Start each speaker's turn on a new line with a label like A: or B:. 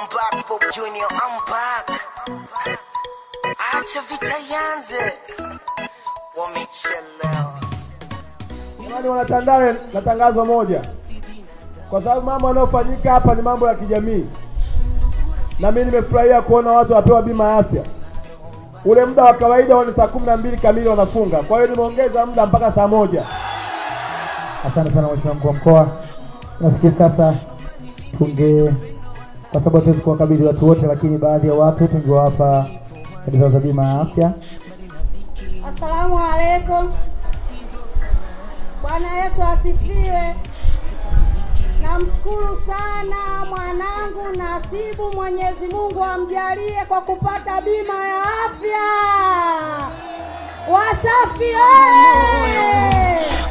A: I'm back, Bob Junior, I'm back. Acha vita yanze, wamechelewa.
B: Jamani wanatandale na tangazo moja, kwa sababu mambo yanayofanyika hapa ni mambo ya kijamii, na mimi nimefurahia kuona watu wapewa bima ya afya. Ule muda wa kawaida huwa ni saa kumi na mbili kamili wanafunga, kwa hiyo nimeongeza muda mpaka saa moja.
C: Asante sana mheshimiwa mkuu wa mkoa. Nafikiri sasa tunge, kwa sababu hatuwezi kuwakabidhi watu wote, lakini baadhi ya watu tungewapa bidhaa za bima ya afya.
D: Asalamu alaikum. Bwana Yesu asifiwe. Namshukuru sana mwanangu Nasibu, Mwenyezi Mungu amjalie kwa kupata bima ya afya. Wasafi oye!